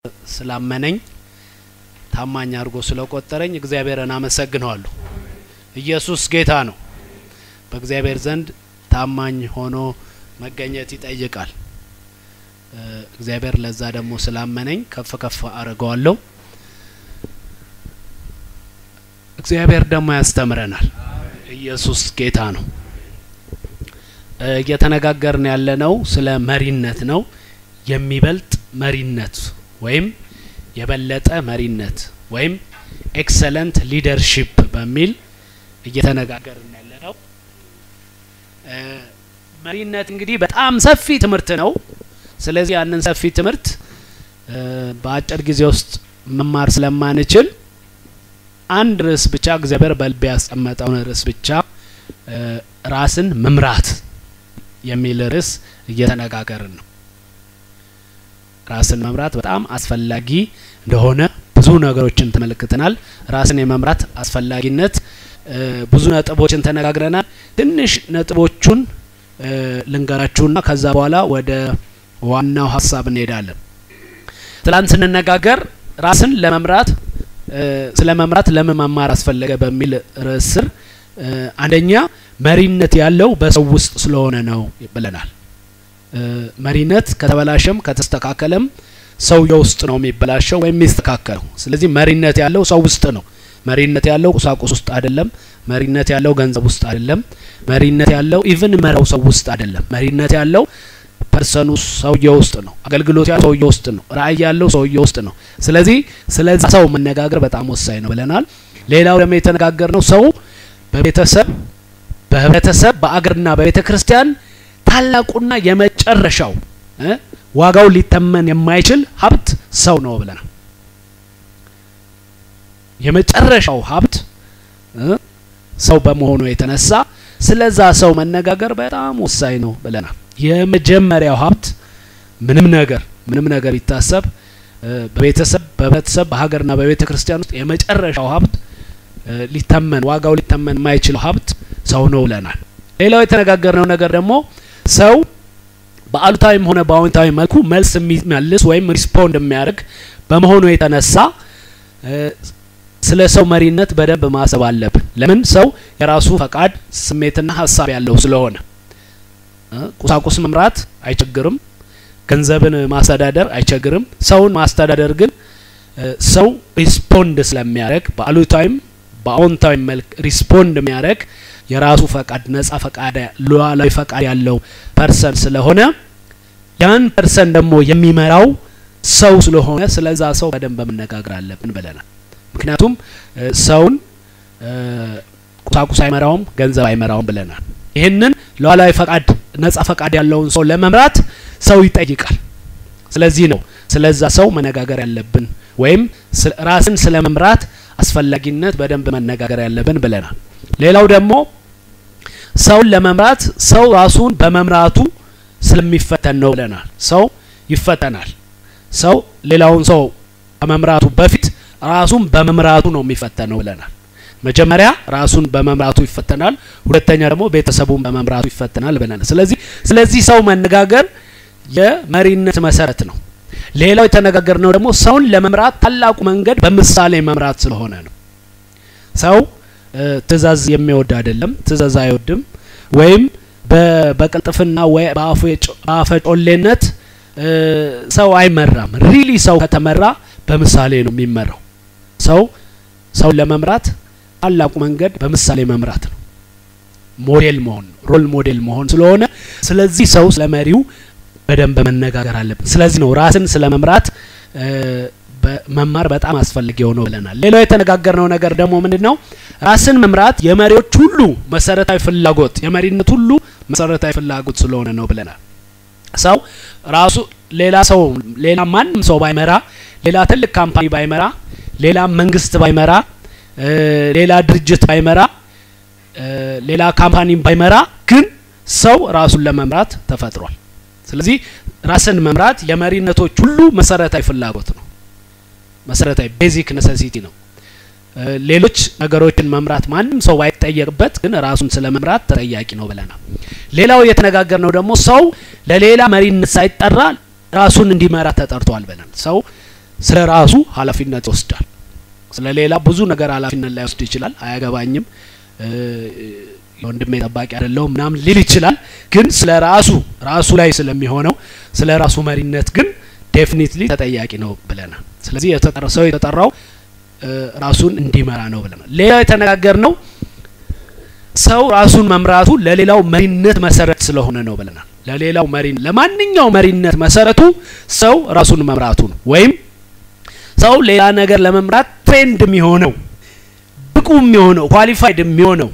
ስላመነኝ ታማኝ አድርጎ ስለቆጠረኝ እግዚአብሔርን አመሰግነዋለሁ። ኢየሱስ ጌታ ነው። በእግዚአብሔር ዘንድ ታማኝ ሆኖ መገኘት ይጠይቃል። እግዚአብሔር ለዛ ደግሞ ስላመነኝ ከፍ ከፍ አድርገዋለሁ። እግዚአብሔር ደግሞ ያስተምረናል። ኢየሱስ ጌታ ነው። እየተነጋገርን ያለነው ስለ መሪነት ነው። የሚበልጥ መሪነት ወይም የበለጠ መሪነት ወይም ኤክሰለንት ሊደርሺፕ በሚል እየተነጋገርን ያለነው። መሪነት እንግዲህ በጣም ሰፊ ትምህርት ነው። ስለዚህ ያንን ሰፊ ትምህርት በአጭር ጊዜ ውስጥ መማር ስለማንችል አንድ ርዕስ ብቻ እግዚአብሔር በልቤ ያስቀመጠውን ርዕስ ብቻ ራስን መምራት የሚል ርዕስ እየተነጋገርን ነው። ራስን መምራት በጣም አስፈላጊ እንደሆነ ብዙ ነገሮችን ተመልክተናል። ራስን የመምራት አስፈላጊነት ብዙ ነጥቦችን ተነጋግረናል። ትንሽ ነጥቦቹን ልንገራችሁና ከዛ በኋላ ወደ ዋናው ሀሳብ እንሄዳለን። ትላንት ስንነጋገር ራስን ለመምራት ስለ መምራት ለምን መማር አስፈለገ በሚል ርዕስ ስር አንደኛ መሪነት ያለው በሰው ውስጥ ስለሆነ ነው ብለናል። መሪነት ከተበላሸም ከተስተካከለም ሰውየው ውስጥ ነው የሚበላሸው ወይም የሚስተካከለው። ስለዚህ መሪነት ያለው ሰው ውስጥ ነው። መሪነት ያለው ቁሳቁስ ውስጥ አይደለም። መሪነት ያለው ገንዘብ ውስጥ አይደለም። መሪነት ያለው ኢቭን መራው ሰው ውስጥ አይደለም። መሪነት ያለው ፐርሰኑ ሰውየው ውስጥ ነው። አገልግሎት ያለው ሰውየው ውስጥ ነው። ራእይ ያለው ሰውየው ውስጥ ነው። ስለዚህ ስለዛ ሰው መነጋገር በጣም ወሳኝ ነው ብለናል። ሌላው ደግሞ የተነጋገር ነው ሰው በቤተሰብ በህብረተሰብ በአገርና በቤተ ክርስቲያን ታላቁና የመጨረሻው ዋጋው ሊተመን የማይችል ሀብት ሰው ነው ብለናል። የመጨረሻው ሀብት ሰው በመሆኑ የተነሳ ስለዛ ሰው መነጋገር በጣም ወሳኝ ነው ብለናል። የመጀመሪያው ሀብት ምንም ነገር ምንም ነገር ይታሰብ በቤተሰብ በህብረተሰብ በሀገርና በቤተ ክርስቲያን ውስጥ የመጨረሻው ሀብት ሊተመን ዋጋው ሊተመን የማይችለው ሀብት ሰው ነው ብለናል። ሌላው የተነጋገርነው ነገር ደግሞ ሰው በአሉታዊም ሆነ በአዎንታዊ መልኩ መልስ የሚመልስ ወይም ሪስፖንድ የሚያደርግ በመሆኑ የተነሳ ስለ ሰው መሪነት በደንብ ማሰብ አለብን። ለምን ሰው የራሱ ፈቃድ ስሜትና ሀሳብ ያለው ስለሆነ ቁሳቁስ መምራት አይቸግርም። ገንዘብን ማስተዳደር አይቸግርም። ሰውን ማስተዳደር ግን ሰው ሪስፖንድ ስለሚያደርግ በአሉታዊም በአዎንታዊ መልክ ሪስፖንድ የሚያደርግ የራሱ ፈቃድ ነጻ ፈቃድ ሉዓላዊ ፈቃድ ያለው ፐርሰን ስለሆነ ያን ፐርሰን ደግሞ የሚመራው ሰው ስለሆነ ስለዛ ሰው በደንብ መነጋገር አለብን ብለናል። ምክንያቱም ሰውን ቁሳቁስ አይመራውም፣ ገንዘብ አይመራውም ብለናል። ይህንን ሉዓላዊ ፈቃድ ነጻ ፈቃድ ያለውን ሰው ለመምራት ሰው ይጠይቃል። ስለዚህ ነው ስለዛ ሰው መነጋገር ያለብን ወይም ራስን ስለ መምራት አስፈላጊነት በደንብ መነጋገር ያለብን ብለናል። ሌላው ደግሞ ሰውን ለመምራት ሰው ራሱን በመምራቱ ስለሚፈተን ነው ብለናል። ሰው ይፈተናል። ሰው ሌላውን ሰው ከመምራቱ በፊት ራሱን በመምራቱ ነው የሚፈተነው ብለናል። መጀመሪያ ራሱን በመምራቱ ይፈተናል፣ ሁለተኛ ደግሞ ቤተሰቡን በመምራቱ ይፈተናል ብለናል። ስለዚህ ስለዚህ ሰው መነጋገር የመሪነት መሰረት ነው። ሌላው የተነጋገርነው ደግሞ ሰውን ለመምራት ታላቁ መንገድ በምሳሌ መምራት ስለሆነ ነው። ሰው ትእዛዝ የሚወድ አይደለም፣ ትእዛዝ አይወድም። ወይም በቅልጥፍና ወይ በአፈ ጮሌነት ሰው አይመራም። ሪሊ ሰው ከተመራ በምሳሌ ነው የሚመራው። ሰው ሰውን ለመምራት ታላቁ መንገድ በምሳሌ መምራት ነው። ሞዴል መሆን ሮል ሞዴል መሆን ስለሆነ ስለዚህ ሰው ስለ መሪው በደንብ መነጋገር አለብን። ስለዚህ ነው ራስን ስለ መምራት መማር በጣም አስፈላጊ የሆነው ብለናል። ሌላው የተነጋገርነው ነገር ደግሞ ምንድን ነው? ራስን መምራት የመሪዎች ሁሉ መሰረታዊ ፍላጎት የመሪነት ሁሉ መሰረታዊ ፍላጎት ስለሆነ ነው ብለናል። ሰው ራሱ ሌላ ሰው ሌላ ማንም ሰው ባይመራ፣ ሌላ ትልቅ ካምፓኒ ባይመራ፣ ሌላ መንግስት ባይመራ፣ ሌላ ድርጅት ባይመራ፣ ሌላ ካምፓኒ ባይመራ ግን ሰው ራሱን ለመምራት ተፈጥሯል። ስለዚህ ራስን መምራት የመሪነቶች ሁሉ መሰረታዊ ፍላጎት ነው። መሰረታዊ ቤዚክ ነሰሲቲ ነው። ሌሎች ነገሮችን መምራት ማንም ሰው ባይጠየቅበት ግን ራሱን ስለ መምራት ተጠያቂ ነው ብለናል። ሌላው የተነጋገር ነው ደግሞ ሰው ለሌላ መሪነት ሳይጠራ ራሱን እንዲመራ ተጠርቷል ብለናል። ሰው ስለ ራሱ ኃላፊነት ይወስዳል። ስለ ሌላ ብዙ ነገር ኃላፊነት ላይወስድ ይችላል። አያገባኝም፣ የወንድሜ ጠባቂ አይደለሁም ምናምን ሊል ይችላል። ግን ስለ ራሱ ራሱ ላይ ስለሚሆነው ስለ ራሱ መሪነት ግን ዴፊኒትሊ ተጠያቂ ነው ብለናል። ስለዚህ ሰው የተጠራው ራሱን እንዲመራ ነው ብለናል። ሌላው የተነጋገር ነው ሰው ራሱን መምራቱ ለሌላው መሪነት መሰረት ስለሆነ ነው ብለናል። ለሌላው መሪ ለማንኛው መሪነት መሰረቱ ሰው ራሱን መምራቱ ነው። ወይም ሰው ሌላ ነገር ለመምራት ትሬንድ የሚሆነው ብቁ የሚሆነው ኳሊፋይድ የሚሆነው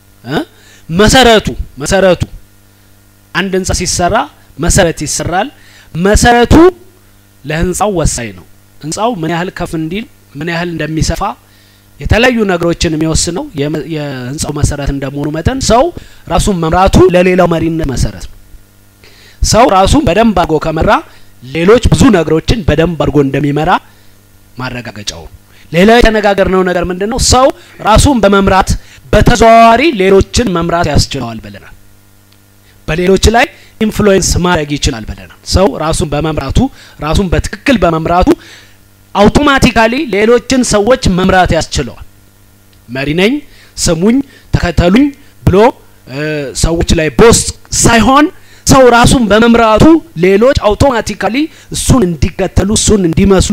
መሰረቱ መሰረቱ አንድ ህንጻ ሲሰራ መሰረት ይሰራል። መሰረቱ ለህንጻው ወሳኝ ነው። ህንጻው ምን ያህል ከፍ እንዲል ምን ያህል እንደሚሰፋ የተለያዩ ነገሮችን የሚወስነው የህንጻው መሰረት እንደመሆኑ መጠን ሰው ራሱን መምራቱ ለሌላው መሪነት መሰረት ነው። ሰው ራሱን በደንብ አድርጎ ከመራ ሌሎች ብዙ ነገሮችን በደንብ አድርጎ እንደሚመራ ማረጋገጫው። ሌላ የተነጋገርነው ነገር ምንድን ነው? ሰው ራሱን በመምራት በተዘዋዋሪ ሌሎችን መምራት ያስችለዋል ብለናል። በሌሎች ላይ ኢንፍሉዌንስ ማድረግ ይችላል ብለናል። ሰው ራሱን በመምራቱ ራሱን በትክክል በመምራቱ አውቶማቲካሊ ሌሎችን ሰዎች መምራት ያስችለዋል። መሪ ነኝ፣ ስሙኝ፣ ተከተሉኝ ብሎ ሰዎች ላይ ቦስ ሳይሆን ሰው ራሱን በመምራቱ ሌሎች አውቶማቲካሊ እሱን እንዲከተሉ እሱን እንዲመስሉ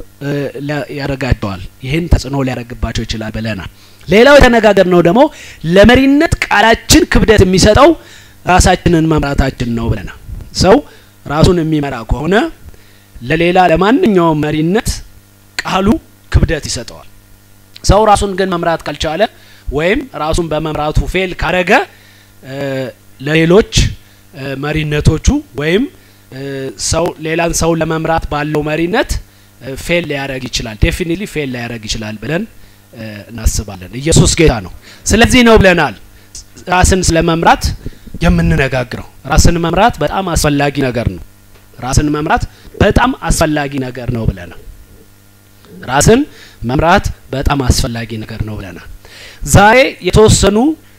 ያደርጋቸዋል። ይህን ተጽዕኖ ሊያደርግባቸው ይችላል ብለናል። ሌላው የተነጋገር ነው ደግሞ ለመሪነት ቃላችን ክብደት የሚሰጠው ራሳችንን መምራታችን ነው ብለናል። ሰው ራሱን የሚመራ ከሆነ ለሌላ ለማንኛውም መሪነት ቃሉ ክብደት ይሰጠዋል። ሰው ራሱን ግን መምራት ካልቻለ ወይም ራሱን በመምራቱ ፌል ካረገ ለሌሎች መሪነቶቹ ወይም ሰው ሌላን ሰው ለመምራት ባለው መሪነት ፌል ሊያደርግ ይችላል። ዴፊኒትሊ ፌል ሊያደርግ ይችላል ብለን እናስባለን። ኢየሱስ ጌታ ነው። ስለዚህ ነው ብለናል ራስን ስለ መምራት የምንነጋግረው። ራስን መምራት በጣም አስፈላጊ ነገር ነው። ራስን መምራት በጣም አስፈላጊ ነገር ነው ብለናል። ራስን መምራት በጣም አስፈላጊ ነገር ነው ብለናል። ዛሬ የተወሰኑ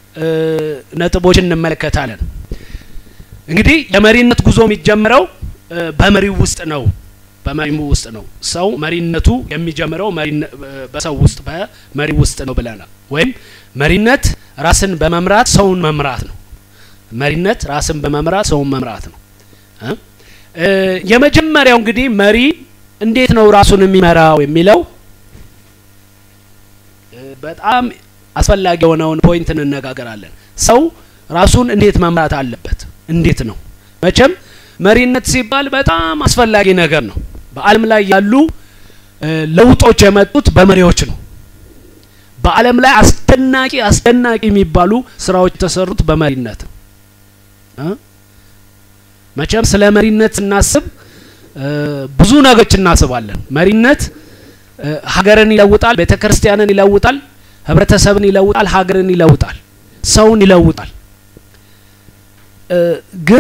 ነጥቦችን እንመለከታለን። እንግዲህ የመሪነት ጉዞ የሚጀምረው በመሪው ውስጥ ነው። በመሪው ውስጥ ነው። ሰው መሪነቱ የሚጀምረው በሰው ውስጥ በመሪው ውስጥ ነው ብለናል። ወይም መሪነት ራስን በመምራት ሰውን መምራት ነው። መሪነት ራስን በመምራት ሰውን መምራት ነው። የመጀመሪያው እንግዲህ መሪ እንዴት ነው ራሱን የሚመራው የሚለው በጣም አስፈላጊ የሆነውን ፖይንት እንነጋገራለን። ሰው ራሱን እንዴት መምራት አለበት? እንዴት ነው? መቼም መሪነት ሲባል በጣም አስፈላጊ ነገር ነው። በዓለም ላይ ያሉ ለውጦች የመጡት በመሪዎች ነው። በዓለም ላይ አስደናቂ አስደናቂ የሚባሉ ስራዎች የተሰሩት በመሪነት ነው። መቼም ስለ መሪነት ስናስብ ብዙ ነገሮች እናስባለን። መሪነት ሀገርን ይለውጣል፣ ቤተ ክርስቲያንን ይለውጣል፣ ህብረተሰብን ይለውጣል፣ ሀገርን ይለውጣል፣ ሰውን ይለውጣል። ግን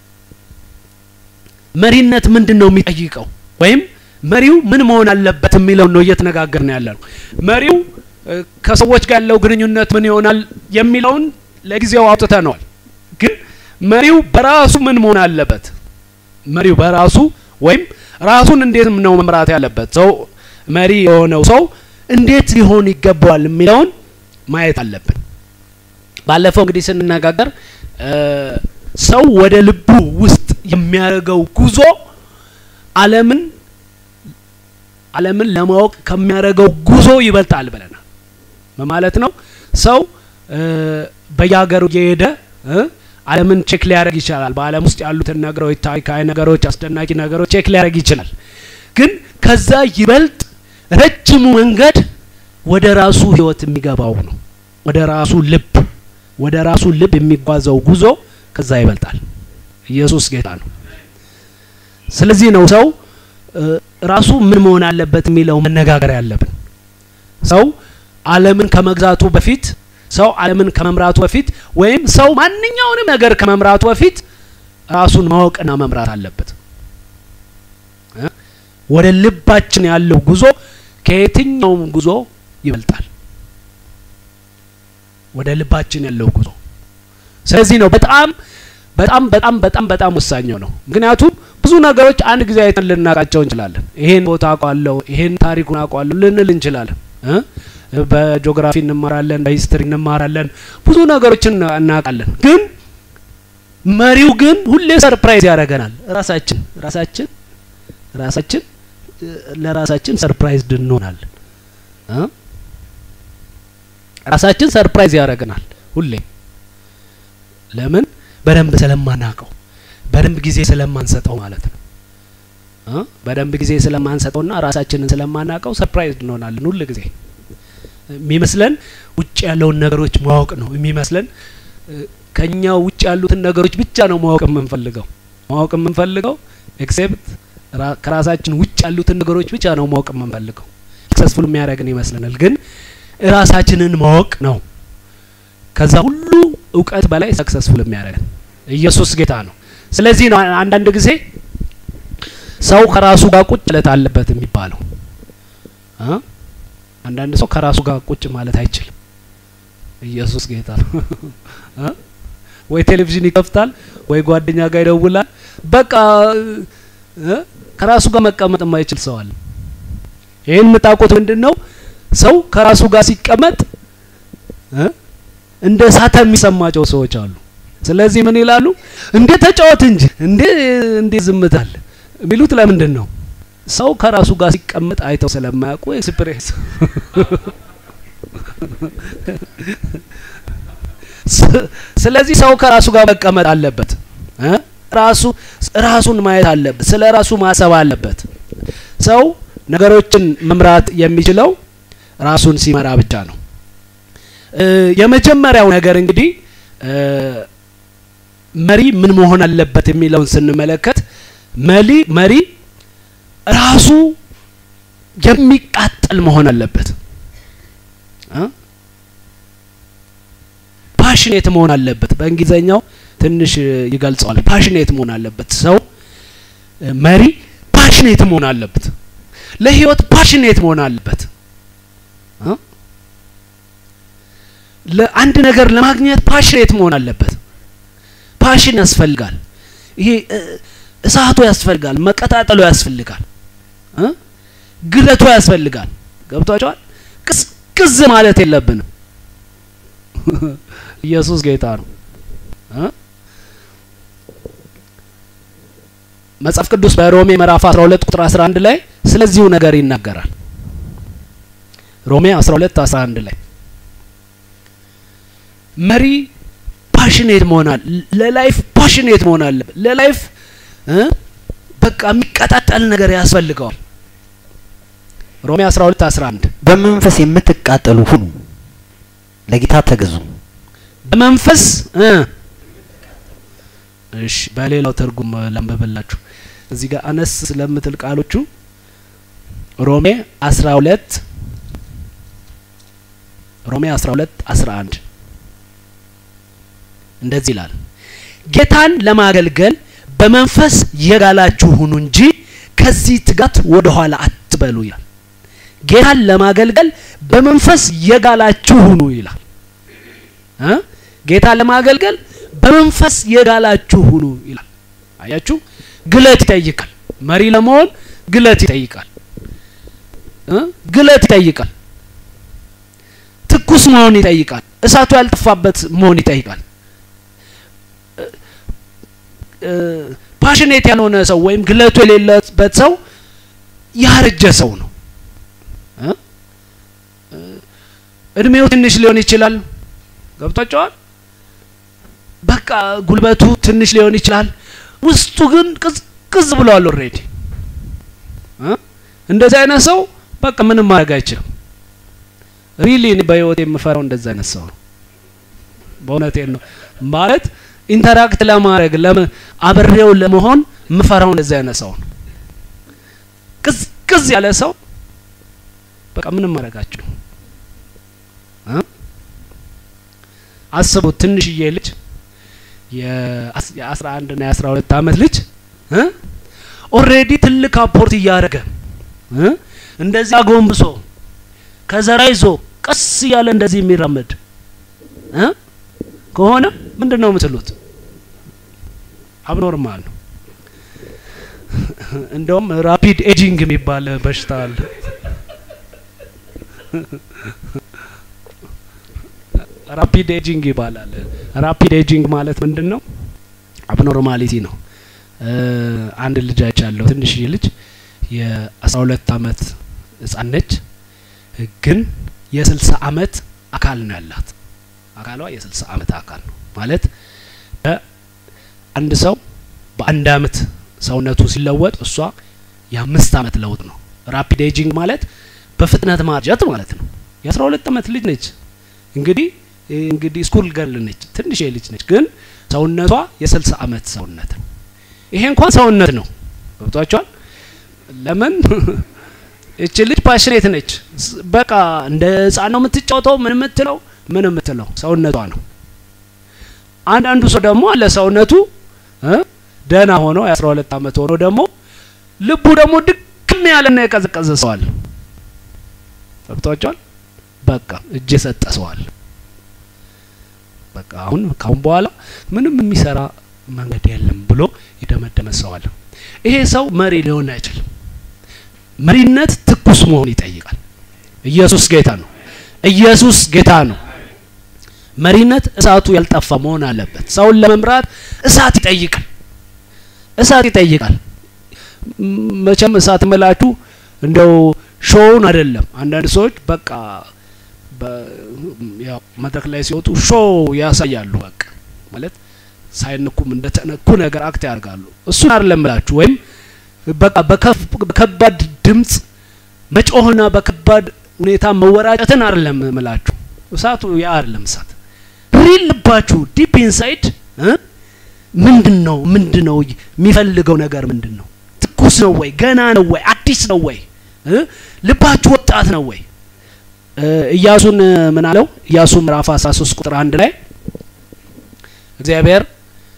መሪነት ምንድን ነው የሚጠይቀው? ወይም መሪው ምን መሆን አለበት የሚለውን ነው እየተነጋገርን ያለ ነው። መሪው ከሰዎች ጋር ያለው ግንኙነት ምን ይሆናል የሚለውን ለጊዜው አውጥተነዋል። ግን መሪው በራሱ ምን መሆን አለበት? መሪው በራሱ ወይም ራሱን እንዴት ነው መምራት ያለበት? ሰው መሪ የሆነው ሰው እንዴት ሊሆን ይገባዋል የሚለውን ማየት አለብን። ባለፈው እንግዲህ ስንነጋገር ሰው ወደ ልቡ ውስጥ የሚያደርገው ጉዞ ዓለምን ዓለምን ለማወቅ ከሚያደርገው ጉዞ ይበልጣል ብለናል። ማለት ነው ሰው በየሀገሩ እየሄደ ዓለምን ቼክ ሊያደርግ ይችላል። በዓለም ውስጥ ያሉትን ነገሮች፣ ታሪካዊ ነገሮች፣ አስደናቂ ነገሮች ቼክ ሊያደርግ ይችላል። ግን ከዛ ይበልጥ ረጅሙ መንገድ ወደ ራሱ ህይወት የሚገባው ነው። ወደ ራሱ ልብ ወደ ራሱ ልብ የሚጓዘው ጉዞ ከዛ ይበልጣል። ኢየሱስ ጌታ ነው። ስለዚህ ነው ሰው ራሱ ምን መሆን አለበት የሚለው መነጋገር ያለብን። ሰው ዓለምን ከመግዛቱ በፊት ሰው ዓለምን ከመምራቱ በፊት ወይም ሰው ማንኛውንም ነገር ከመምራቱ በፊት ራሱን ማወቅና መምራት አለበት። ወደ ልባችን ያለው ጉዞ ከየትኛውም ጉዞ ይበልጣል። ወደ ልባችን ያለው ጉዞ ስለዚህ ነው በጣም በጣም በጣም በጣም በጣም ወሳኝ ነው። ምክንያቱም ብዙ ብዙ ነገሮች አንድ ጊዜ አይተን ልናውቃቸው እንችላለን። ይሄን ቦታ አውቀዋለሁ፣ ይሄን ታሪኩን አውቀዋለሁ ልንል እንችላለን። በጂኦግራፊ እንማራለን፣ በሂስትሪ እንማራለን፣ ብዙ ነገሮችን እናውቃለን። ግን መሪው ግን ሁሌ ሰርፕራይዝ ያደርገናል። ራሳችን ራሳችን ራሳችን ለራሳችን ሰርፕራይዝ እንሆናለን። ራሳችን ሰርፕራይዝ ያደርገናል ሁሌ ለምን? በደንብ ስለማናውቀው በደንብ ጊዜ ስለማንሰጠው ማለት ነው። በደንብ ጊዜ ስለማንሰጠውና ራሳችንን ስለማናውቀው ሰርፕራይዝ እንሆናለን ሁል ጊዜ የሚመስለን ውጭ ያለውን ነገሮች ማወቅ ነው የሚመስለን። ከኛ ውጭ ያሉትን ነገሮች ብቻ ነው ማወቅ የምንፈልገው ማወቅ የምንፈልገው ኤክሴፕት ከራሳችን ውጭ ያሉትን ነገሮች ብቻ ነው ማወቅ የምንፈልገው። ሰክሰስፉል የሚያደርግን ይመስለናል፣ ግን ራሳችንን ማወቅ ነው ከዛ ሁሉ እውቀት በላይ ሰክሰስፉል የሚያደርገን። ኢየሱስ ጌታ ነው። ስለዚህ ነው አንዳንድ ጊዜ ሰው ከራሱ ጋር ቁጭ ማለት አለበት የሚባለው። አንዳንድ ሰው ከራሱ ጋር ቁጭ ማለት አይችልም። ኢየሱስ ጌታ ነው። ወይ ቴሌቪዥን ይከፍታል፣ ወይ ጓደኛ ጋር ይደውላል። በቃ ከራሱ ጋር መቀመጥ የማይችል ሰው አለ። ይህን የምታውቁት ምንድን ነው? ሰው ከራሱ ጋር ሲቀመጥ እንደ እሳተ የሚሰማቸው ሰዎች አሉ። ስለዚህ ምን ይላሉ? እንዴ ተጫወት እንጂ እንዴ እንዴ ዝምታል የሚሉት ለምንድን ነው? ሰው ከራሱ ጋር ሲቀመጥ አይተው ስለማያውቁ ኤክስፒሪየንስ ስለዚህ ሰው ከራሱ ጋር መቀመጥ አለበት። ራሱ ራሱን ማየት አለበት። ስለ ራሱ ማሰብ አለበት። ሰው ነገሮችን መምራት የሚችለው ራሱን ሲመራ ብቻ ነው። የመጀመሪያው ነገር እንግዲህ መሪ ምን መሆን አለበት የሚለውን ስንመለከት መሪ መሪ ራሱ የሚቃጠል መሆን አለበት። ፓሽኔት መሆን አለበት። በእንግሊዘኛው ትንሽ ይገልጸዋል። ፓሽኔት መሆን አለበት። ሰው መሪ ፓሽኔት መሆን አለበት። ለህይወት ፓሽኔት መሆን አለበት። ለአንድ ነገር ለማግኘት ፓሽኔት መሆን አለበት። ፓሽን ያስፈልጋል። ይሄ እሳቱ ያስፈልጋል። መቀጣጠሉ ያስፈልጋል። ግለቱ ያስፈልጋል። ገብቷቸዋል። ቅዝቅዝ ማለት የለብንም። ኢየሱስ ጌታ ነው። መጽሐፍ ቅዱስ በሮሜ ምዕራፍ 12 ቁጥር 11 ላይ ስለዚሁ ነገር ይናገራል። ሮሜ 12 11 ላይ መሪ ፓሽኔት መሆናል ለላይፍ ፓሽኔት መሆን አለበት። ለላይፍ በቃ የሚቀጣጠል ነገር ያስፈልገዋል። ሮሜ 12 11 በመንፈስ የምትቃጠሉ ሁኑ፣ ለጌታ ተገዙ። በመንፈስ እሺ፣ በሌላው ትርጉም ላንብብላችሁ። እዚህ ጋር አነስ ስለምትል ቃሎቹ ሮሜ 12 ሮሜ 12 11 እንደዚህ ይላል፣ ጌታን ለማገልገል በመንፈስ የጋላችሁ ሁኑ እንጂ ከዚህ ትጋት ወደ ኋላ አትበሉ ይላል። ጌታን ለማገልገል በመንፈስ የጋላችሁ ሁኑ ይላል። እ ጌታን ለማገልገል በመንፈስ የጋላችሁ ሁኑ ይላል። አያችሁ፣ ግለት ይጠይቃል። መሪ ለመሆን ግለት ይጠይቃል። እ ግለት ይጠይቃል። ትኩስ መሆን ይጠይቃል። እሳቱ ያልጠፋበት መሆን ይጠይቃል። ፓሽኔት ያልሆነ ሰው ወይም ግለቱ የሌለበት ሰው ያረጀ ሰው ነው። እድሜው ትንሽ ሊሆን ይችላል። ገብቷቸዋል። በቃ ጉልበቱ ትንሽ ሊሆን ይችላል። ውስጡ ግን ቅዝቅዝ ብለዋል ኦልሬዲ። እንደዚህ አይነት ሰው በቃ ምንም ማድረግ አይችልም። ሪሊ በህይወት የምፈራው እንደዚህ አይነት ሰው ነው። በእውነቴን ነው ማለት ኢንተራክት ለማድረግ አብሬው ለመሆን የምፈራው እንደዚህ አይነት ሰው ነው። ቅዝቅዝ ያለ ሰው በቃ ምንም ማድረጋችሁ አስቡት። ትንሽዬ ልጅ የአስራ አንድ ና የአስራ ሁለት አመት ልጅ ኦልሬዲ ትልቅ አፖርት እያደረገ እንደዚህ አጎንብሶ ከዘራ ይዞ ቀስ እያለ እንደዚህ የሚራመድ ከሆነ ምንድን ነው የምትሉት? አብኖርማል ነው። እንደውም ራፒድ ኤጂንግ የሚባል በሽታ አለ። ራፒድ ኤጂንግ ይባላል። ራፒድ ኤጂንግ ማለት ምንድን ነው? አብኖርማሊቲ ነው። አንድ ልጅ አይቻለሁ። ትንሽዬ ልጅ የአስራ ሁለት አመት ህጻን ነች፣ ግን የስልሳ አመት አካል ነው ያላት። አካሏ የስልሳ አመት አካል ነው ማለት አንድ ሰው በአንድ አመት ሰውነቱ ሲለወጥ እሷ የአምስት አመት ለውጥ ነው። ራፒድ ኤጂንግ ማለት በፍጥነት ማርጀት ማለት ነው። የአስራ ሁለት አመት ልጅ ነች እንግዲህ እንግዲህ ስኩል ገርል ነች፣ ትንሽ ልጅ ነች፣ ግን ሰውነቷ የስልሳ አመት ሰውነት ነው። ይሄ እንኳን ሰውነት ነው። ገብቷቸዋል። ለምን እች ልጅ ፓሽኔት ነች። በቃ እንደ ህጻን ነው የምትጫወተው። ምን የምትለው ምን የምትለው ሰውነቷ ነው። አንዳንዱ ሰው ደግሞ አለ ሰውነቱ ደህና ሆኖ የአስራ ሁለት አመት ሆኖ ደግሞ ልቡ ደግሞ ድክም ያለና የቀዘቀዘ ሰዋል። ገብቷቸዋል። በቃ እጅ የሰጠ ሰዋል። በቃ አሁን ካሁን በኋላ ምንም የሚሰራ መንገድ የለም ብሎ የደመደመ ሰዋል። ይሄ ሰው መሪ ሊሆን አይችልም። መሪነት ትኩስ መሆን ይጠይቃል። ኢየሱስ ጌታ ነው። ኢየሱስ ጌታ ነው። መሪነት እሳቱ ያልጠፋ መሆን አለበት። ሰውን ለመምራት እሳት ይጠይቃል። እሳት ይጠይቃል። መቼም እሳት ምላችሁ እንደው ሾውን አይደለም። አንዳንድ ሰዎች በቃ ያው መድረክ ላይ ሲወጡ ሾው ያሳያሉ። በቃ ማለት ሳይነኩም እንደተነኩ ነገር አክት ያደርጋሉ። እሱን አይደለም ምላችሁ ወይም በቃ በከባድ ድምጽ መጮህና በከባድ ሁኔታ መወራጨትን አይደለም ምላችሁ። እሳቱ ያ አይደለም እሳት ሪል ልባችሁ ዲፕ ኢንሳይድ ምንድን ነው ምንድን ነው የሚፈልገው ነገር ምንድን ነው? ትኩስ ነው ወይ? ገና ነው ወይ? አዲስ ነው ወይ? ልባችሁ ወጣት ነው ወይ? ኢያሱን ምን አለው? ኢያሱ ምዕራፍ 13 ቁጥር አንድ ላይ እግዚአብሔር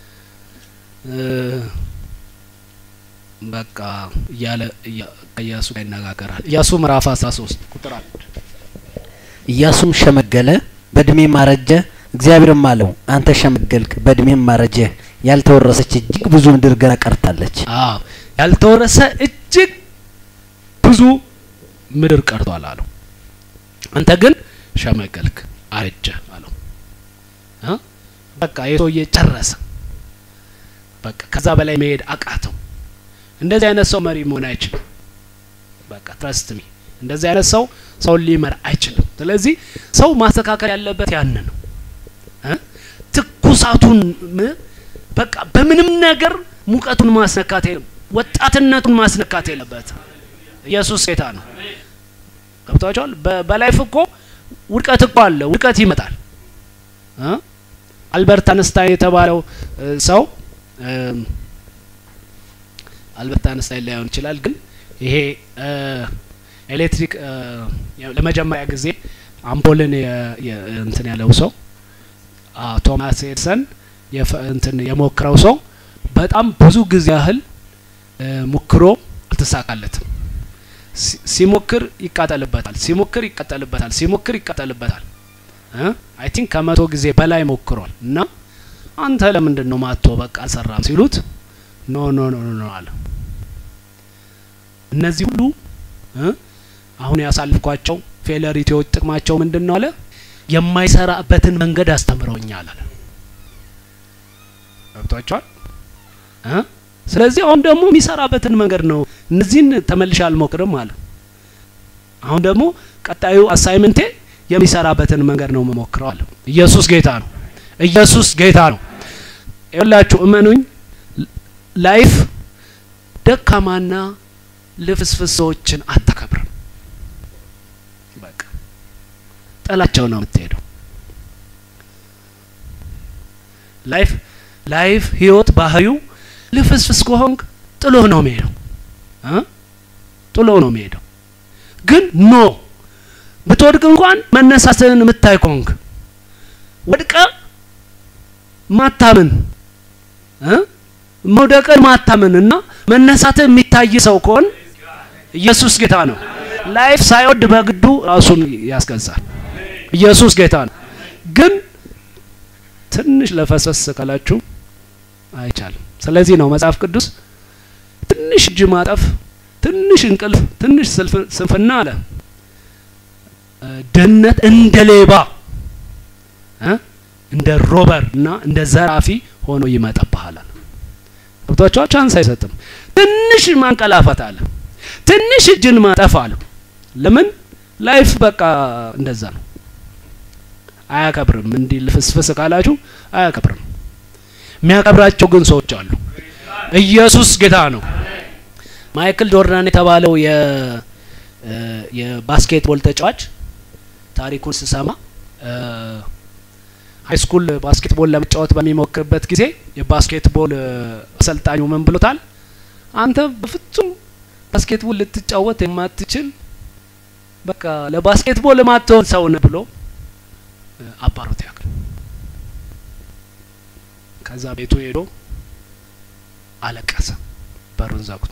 በቃ እያለ ኢያሱ ጋር ይነጋገራል። ኢያሱ ምዕራፍ 13 ቁጥር አንድ ኢያሱም ሸመገለ፣ በእድሜም አረጀ። እግዚአብሔርም አለው አንተ ሸመገልክ፣ በእድሜም አረጀ፣ ያልተወረሰች እጅግ ብዙ ምድር ገና ቀርታለች። አዎ ያልተወረሰ እጅግ ብዙ ምድር ቀርቷል አለው። አንተ ግን ሸመገልክ፣ አረጀ አለው። በቃ የሰውዬ ጨረሰ። በቃ ከዛ በላይ መሄድ አቃተው። እንደዚህ አይነት ሰው መሪ መሆን አይችልም። በቃ ትረስት ሚ እንደዚህ አይነት ሰው ሰውን ሊመራ አይችልም። ስለዚህ ሰው ማስተካከል ያለበት ያን ነው። ትኩሳቱን በቃ በምንም ነገር ሙቀቱን ማስነካት የለም፣ ወጣትነቱን ማስነካት የለበት። ኢየሱስ ጌታ ነው። ገብቷቸዋል። በላይፍ እኮ ውድቀት እኮ አለ፣ ውድቀት ይመጣል። አልበርት አንስታይን የተባለው ሰው አልበርት አንስታይን ላይሆን ይችላል፣ ግን ይሄ ኤሌክትሪክ ለመጀመሪያ ጊዜ አምፖልን እንትን ያለው ሰው ቶማስ ኤድሰን እንትን የሞክረው ሰው በጣም ብዙ ጊዜ ያህል ሞክሮ አልተሳካለትም። ሲሞክር ይቃጠልበታል፣ ሲሞክር ይቃጠልበታል፣ ሲሞክር ይቃጠልበታል። አይ ቲንክ ከመቶ ጊዜ በላይ ሞክሯል። እና አንተ ለምንድን ነው ማቶ በቃ አልሰራም ሲሉት ኖ ኖ ኖ ኖ አለ። እነዚህ ሁሉ አሁን ያሳልፍኳቸው ፌለሪቲዎች ጥቅማቸው ምንድን ነው አለ? የማይሰራበትን መንገድ አስተምረውኛል አለ። ገብቷቸዋል። ስለዚህ አሁን ደግሞ የሚሰራበትን መንገድ ነው። እነዚህን ተመልሼ አልሞክርም አለ። አሁን ደግሞ ቀጣዩ አሳይመንቴ የሚሰራበትን መንገድ ነው የምሞክረው አለ። ኢየሱስ ጌታ ነው። ኢየሱስ ጌታ ነው። ይኸውላችሁ እመኑኝ፣ ላይፍ ደካማና ልፍስፍስ ሰዎችን አታከብርም። በቃ ጥላቸው ነው የምትሄደው። ላይፍ ላይፍ ህይወት ባህሪው ልፍስፍስ ከሆንክ ጥሎ ነው የሚሄደው እ ጥሎ ነው የሚሄደው። ግን ኖ ብትወድቅ እንኳን መነሳትህን የምታይ ከሆንክ ወድቀ ማታምን እ መውደቅን ማታምን እና መነሳትህ የሚታይ ሰው ከሆን ኢየሱስ ጌታ ነው። ላይፍ ሳይወድ በግዱ ራሱን ያስገዛል። ኢየሱስ ጌታ ነው። ግን ትንሽ ለፈሰስ ካላችሁ አይቻልም። ስለዚህ ነው መጽሐፍ ቅዱስ ትንሽ ትንሽ እጅ ማጠፍ፣ ትንሽ እንቅልፍ፣ ትንሽ ስንፍና አለ ድህነት እንደ ሌባ እንደ ሮበር እና እንደ ዘራፊ ሆኖ ይመጣብሃል። ገብቷቸዋል። ቻንስ አይሰጥም። ትንሽ ማንቀላፈት አለ፣ ትንሽ እጅን ማጠፍ አለ። ለምን ላይፍ በቃ እንደዛ ነው። አያከብርም። እንዲህ ልፍስፍስ ካላችሁ አያከብርም። የሚያከብራቸው ግን ሰዎች አሉ። ኢየሱስ ጌታ ነው። ማይክል ጆርዳን የተባለው የ የባስኬትቦል ተጫዋች ታሪኩን ስሰማ ሀይ ስኩል ባስኬትቦል ለመጫወት በሚሞክርበት ጊዜ የባስኬትቦል አሰልጣኙ ምን ብሎታል? አንተ በፍጹም ባስኬትቦል ልትጫወት የማትችል በቃ ለባስኬትቦል የማትሆን ሰው ነህ ብሎ አባሮት ያክል ከዛ ቤቱ ሄዶ አለቀሰ፣ በሩን ዘግቶ።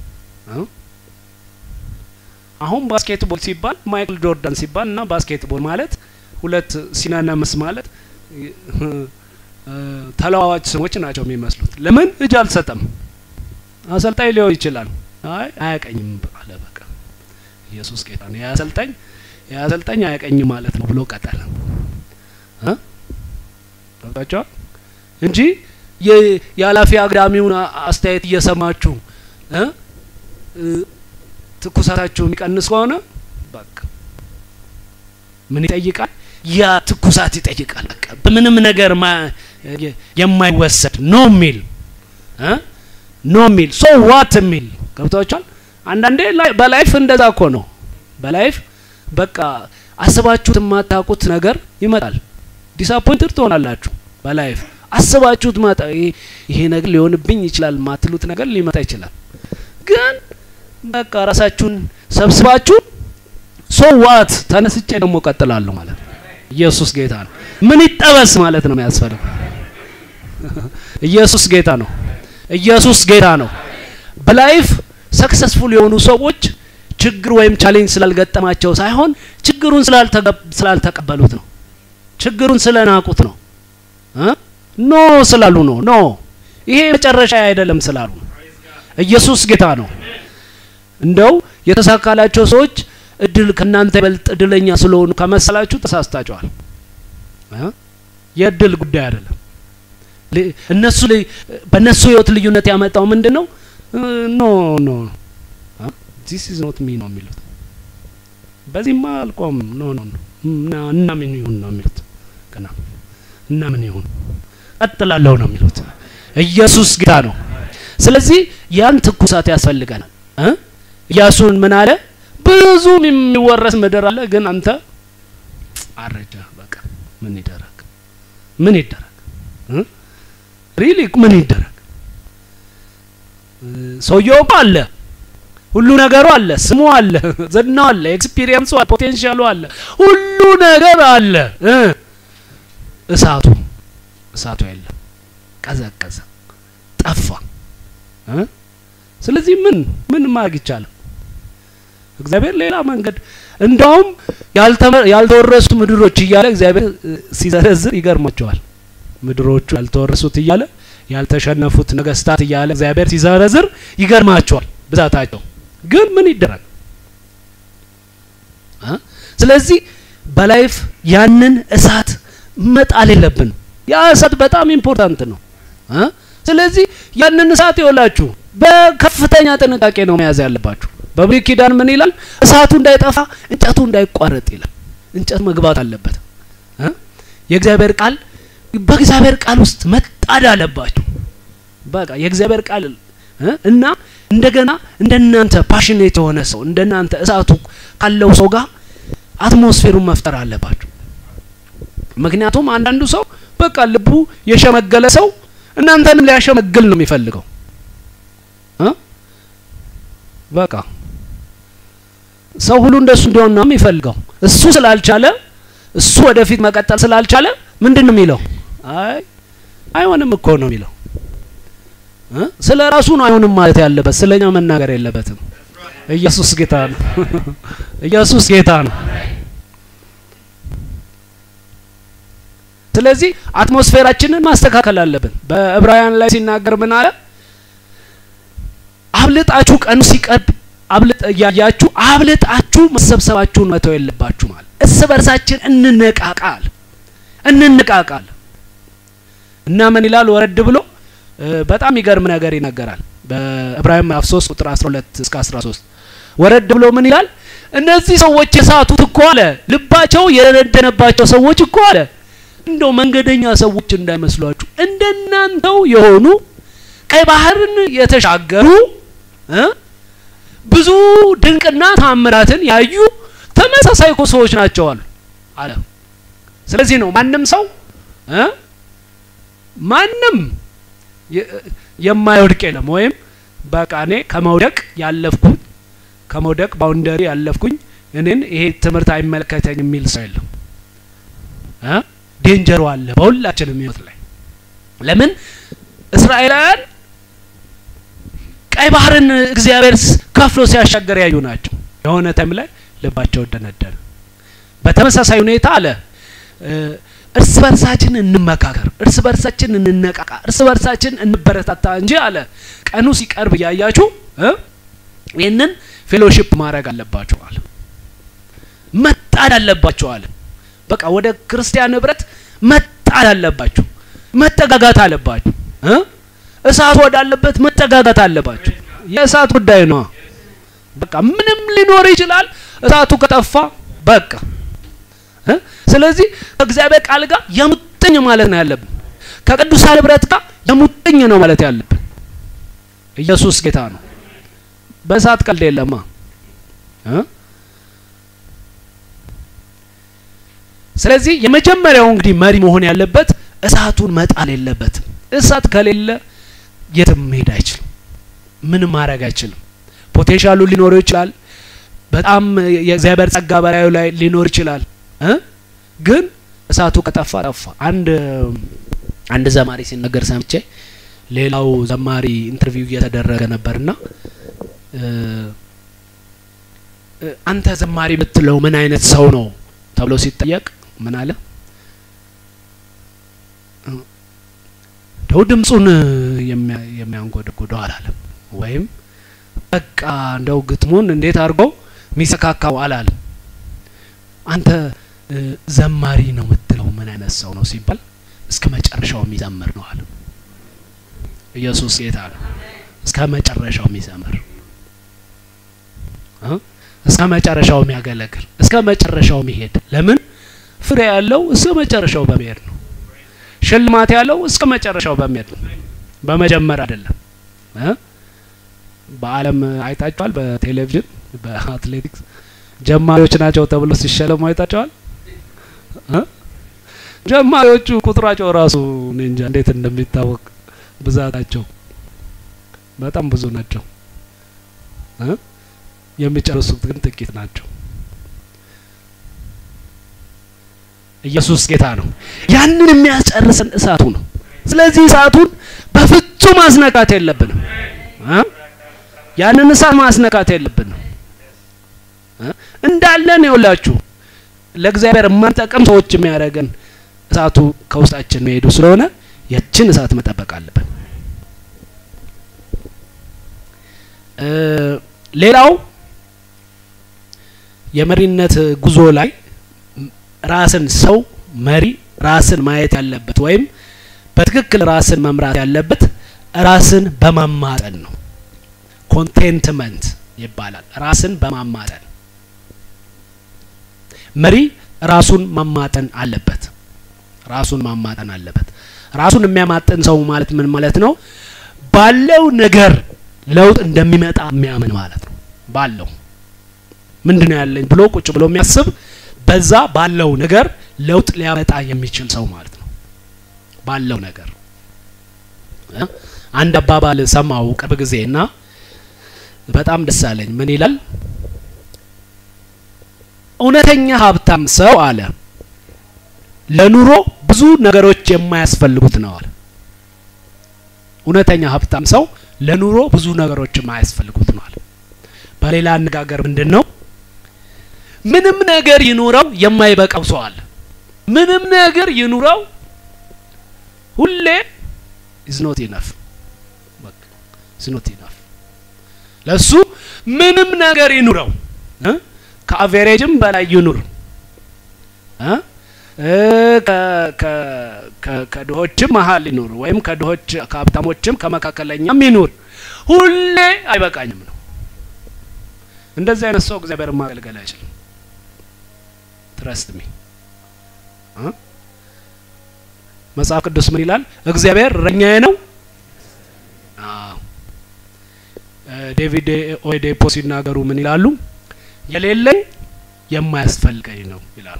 አሁን ባስኬትቦል ሲባል ማይክል ጆርዳን ሲባል እና ባስኬትቦል ማለት ሁለት ሲናነምስ ማለት ተለዋዋጭ ስሞች ናቸው የሚመስሉት። ለምን እጅ አልሰጠም? አሰልጣኝ ሊሆን ይችላል። አይ አያቀኝም አለ። በቃ ኢየሱስ ጌታ ነው። የአሰልጣኝ የአሰልጣኝ አያቀኝም ማለት ነው ብሎ ቀጠለ። ገብታችኋል እንጂ የኃላፊ አግዳሚውን አስተያየት እየሰማችሁ ትኩሳታችሁ የሚቀንስ ከሆነ በቃ ምን ይጠይቃል? ያ ትኩሳት ይጠይቃል። በቃ በምንም ነገር የማይወሰድ ኖ ሚል ኖ ሚል ሶ ዋት ሚል ገብታችኋል። አንዳንዴ በላይፍ እንደዛ እኮ ነው። በላይፍ በቃ አስባችሁት የማታውቁት ነገር ይመጣል። ዲስአፖይንትድ ትሆናላችሁ። በላይፍ አስባችሁት ማጣ ይሄ ነገር ሊሆንብኝ ይችላል ማትሉት ነገር ሊመጣ ይችላል። ግን በቃ ራሳችሁን ሰብስባችሁ ሶ ዋት ተነስቼ ደግሞ ቀጥላለሁ ማለት ነው። ኢየሱስ ጌታ ነው። ምን ይጠበስ ማለት ነው የሚያስፈልግ። ኢየሱስ ጌታ ነው። ኢየሱስ ጌታ ነው። በላይፍ ሰክሰስፉል የሆኑ ሰዎች ችግር ወይም ቻሌንጅ ስላልገጠማቸው ሳይሆን ችግሩን ስላልተቀበሉት ነው። ችግሩን ስለናቁት ነው። ኖ ስላሉ ነው። ኖ ይሄ መጨረሻ አይደለም ስላሉ ነው። ኢየሱስ ጌታ ነው። እንደው የተሳካላቸው ሰዎች እድል ከእናንተ ይበልጥ እድለኛ ስለሆኑ ከመሰላችሁ ተሳስታችኋል። የእድል ጉዳይ አይደለም። እነሱ በእነሱ ህይወት ልዩነት ያመጣው ምንድን ነው? ኖ ኖ ዚስ ኢዝ ኖት ሚ ነው የሚሉት። በዚህማ አልቆም ኖ ኖ እና ምን ይሁን ነው የሚሉት። ገና እና ምን ይሁን ቀጥላለሁ ነው የሚሉት። ኢየሱስ ጌታ ነው። ስለዚህ ያን ትኩሳት ያስፈልገናል። ኢያሱን ምን አለ? ብዙ የሚወረስ ምድር አለ፣ ግን አንተ አረጀ። በቃ ምን ይደረግ? ምን ይደረግ? ሪሊ ምን ይደረግ? ሰውየው አለ፣ ሁሉ ነገሩ አለ፣ ስሙ አለ፣ ዝናው አለ፣ ኤክስፒሪየንሱ አለ፣ ፖቴንሻሉ አለ፣ ሁሉ ነገር አለ። እሳቱ እሳቱ የለም፣ ቀዘቀዘ፣ ጠፋ። ስለዚህ ምን ምን ማድረግ ይቻላል? እግዚአብሔር ሌላ መንገድ እንደውም ያልተወረሱት ምድሮች እያለ እግዚአብሔር ሲዘረዝር ይገርማቸዋል። ምድሮቹ ያልተወረሱት እያለ ያልተሸነፉት ነገስታት እያለ እግዚአብሔር ሲዘረዝር ይገርማቸዋል ብዛታቸው። ግን ምን ይደረግ? ስለዚህ በላይፍ ያንን እሳት መጣል የለብንም። ያ እሳት በጣም ኢምፖርታንት ነው። ስለዚህ ያንን እሳት ይወላችሁ በከፍተኛ ጥንቃቄ ነው መያዝ ያለባችሁ። በብሉይ ኪዳን ምን ይላል? እሳቱ እንዳይጠፋ እንጨቱ እንዳይቋረጥ ይላል። እንጨት መግባት አለበት። የእግዚአብሔር ቃል በእግዚአብሔር ቃል ውስጥ መጣድ አለባችሁ። በቃ የእግዚአብሔር ቃል እና እንደገና እንደናንተ ፓሽኔት የሆነ ሰው እንደናንተ እሳቱ ካለው ሰው ጋር አትሞስፌሩን መፍጠር አለባችሁ። ምክንያቱም አንዳንዱ ሰው በቃ ልቡ የሸመገለ ሰው እናንተንም ሊያሸመግል ነው የሚፈልገው። በቃ ሰው ሁሉ እንደሱ እንዲሆን ነው የሚፈልገው። እሱ ስላልቻለ እሱ ወደፊት መቀጠል ስላልቻለ ምንድን ነው የሚለው? አይ አይሆንም እኮ ነው የሚለው። ስለ ራሱ ነው አይሆንም ማለት ያለበት፣ ስለኛ መናገር የለበትም። ኢየሱስ ጌታ ነው። ኢየሱስ ጌታ ነው። ስለዚህ አትሞስፌራችንን ማስተካከል አለብን። በዕብራውያን ላይ ሲናገር ምን አለ? አብልጣችሁ ቀኑ ሲቀርብ አብልጥ እያያችሁ አብልጣችሁ መሰብሰባችሁን መተው የለባችሁ ማለት እርስ በርሳችን እንነቃቃል እንነቃቃል እና ምን ይላል ወረድ ብሎ በጣም የሚገርም ነገር ይነገራል በዕብራውያን ምዕራፍ 3 ቁጥር 12 እስከ 13 ወረድ ብሎ ምን ይላል እነዚህ ሰዎች የሳቱት እኮ አለ ልባቸው የደነደነባቸው ሰዎች እኮ አለ እንደው መንገደኛ ሰዎች እንዳይመስሏችሁ እንደናንተው የሆኑ ቀይ ባህርን የተሻገሩ ብዙ ድንቅና ታምራትን ያዩ ተመሳሳይ እኮ ሰዎች ናቸው አሉ አለ ስለዚህ ነው ማንም ሰው ማንም የማይወድቅ የለም ወይም በቃ እኔ ከመውደቅ ያለፍኩኝ ከመውደቅ ባውንደሪ ያለፍኩኝ እኔን ይሄ ትምህርት አይመለከተኝ የሚል ሰው የለም ዴንጀሩ አለ በሁላችንም ህይወት ላይ ለምን እስራኤላውያን ቀይ ባህርን እግዚአብሔር ከፍሎ ሲያሻገር ያዩ ናቸው የሆነ ታይም ላይ ልባቸው ደነደነ በተመሳሳይ ሁኔታ አለ እርስ በርሳችን እንመካከር እርስ በርሳችን እንነቃቃ እርስ በርሳችን እንበረታታ እንጂ አለ ቀኑ ሲቀርብ እያያችሁ ይህንን ፌሎሺፕ ማድረግ አለባችሁ አለ መጣድ አለባችሁ አለ በቃ ወደ ክርስቲያን ህብረት መጣድ አለባችሁ መጠጋጋት አለባችሁ እሳት ወዳለበት መጠጋጋት አለባችሁ የእሳት ጉዳይ ነው በቃ ምንም ሊኖር ይችላል እሳቱ ከጠፋ በቃ ስለዚህ ከእግዚአብሔር ቃል ጋር የሙጥኝ ማለት ነው ያለብን ከቅዱሳን ህብረት ጋር የሙጥኝ ነው ማለት ያለብን ኢየሱስ ጌታ ነው በእሳት ቀልድ የለማ ስለዚህ የመጀመሪያው እንግዲህ መሪ መሆን ያለበት እሳቱን መጣል የለበትም እሳት ከሌለ የትም መሄድ አይችልም ምንም ማድረግ አይችልም ፖቴንሻሉ ሊኖረው ይችላል በጣም የእግዚአብሔር ጸጋ በላዩ ላይ ሊኖር ይችላል ግን እሳቱ ከጠፋ ጠፋ አንድ አንድ ዘማሪ ሲናገር ሰምቼ ሌላው ዘማሪ ኢንተርቪው እየተደረገ ነበርና አንተ ዘማሪ የምትለው ምን አይነት ሰው ነው ተብሎ ሲጠየቅ ምን አለ ደው ድምፁን የሚያንጎደጉደው አላለም ወይም በቃ እንደው ግጥሙን እንዴት አድርጎ የሚሰካካው አላለም አንተ ዘማሪ ነው የምትለው ምን አይነት ሰው ነው ሲባል እስከ መጨረሻው የሚዘምር ነው አለ ኢየሱስ ጌታ ነው እስከ መጨረሻው የሚዘምር እስከ መጨረሻው የሚያገለግል እስከ መጨረሻው የሚሄድ ለምን ፍሬ ያለው እስከ መጨረሻው በመሄድ ነው ሽልማት ያለው እስከ መጨረሻው በመሄድ ነው በመጀመር አይደለም በአለም አይታችኋል በቴሌቪዥን በአትሌቲክስ ጀማሪዎች ናቸው ተብሎ ሲሸለሙ አይታቸዋል ጀማሪዎቹ ቁጥራቸው ራሱ እኔ እንጃ እንዴት እንደሚታወቅ ብዛታቸው በጣም ብዙ ናቸው የሚጨርሱት ግን ጥቂት ናቸው ኢየሱስ ጌታ ነው ያንን የሚያስጨርሰን እሳቱ ነው ስለዚህ እሳቱን በፍጹም ማስነካት የለብንም ያንን እሳት ማስነካት የለብንም እንዳለን ይውላችሁ ለእግዚአብሔር የማንጠቅም ሰዎች የሚያደርገን እሳቱ ከውስጣችን መሄዱ ስለሆነ ያችን እሳት መጠበቅ አለብን ሌላው የመሪነት ጉዞ ላይ ራስን ሰው መሪ ራስን ማየት ያለበት ወይም በትክክል ራስን መምራት ያለበት ራስን በማማጠን ነው ኮንቴንትመንት ይባላል ራስን በማማጠን መሪ ራሱን ማማጠን አለበት ራሱን ማማጠን አለበት ራሱን የሚያማጥን ሰው ማለት ምን ማለት ነው ባለው ነገር ለውጥ እንደሚመጣ የሚያምን ማለት ነው ባለው ምንድን ነው ያለኝ ብሎ ቁጭ ብሎ የሚያስብ በዛ ባለው ነገር ለውጥ ሊያመጣ የሚችል ሰው ማለት ነው ባለው ነገር አንድ አባባል ሰማው ቅርብ ጊዜ እና በጣም ደስ አለኝ ምን ይላል እውነተኛ ሀብታም ሰው አለ ለኑሮ ብዙ ነገሮች የማያስፈልጉት ነው አለ እውነተኛ ሀብታም ሰው ለኑሮ ብዙ ነገሮች የማያስፈልጉት ነው አለ በሌላ አነጋገር ምንድን ነው ምንም ነገር ይኑረው የማይበቃው ሰው አለ ምንም ነገር ይኑረው ሁሌ ኢዝ ኖት ኢነፍ ኢዝ ኖት ኢነፍ ለሱ ምንም ነገር ይኑረው እ ከአቬሬጅም በላይ ይኑር እ ከድሆችም መሀል ይኑር ወይም ከድሆች ከሀብታሞችም ከመካከለኛም ይኑር፣ ሁሌ አይበቃኝም ነው። እንደዚህ አይነት ሰው እግዚአብሔር ማገልገል አይችልም። ትረስት ሚ መጽሐፍ ቅዱስ ምን ይላል? እግዚአብሔር እረኛዬ ነው። ዴቪድ ኦኤዴፖ ሲናገሩ ምን ይላሉ? የሌለኝ የማያስፈልገኝ ነው ይላሉ።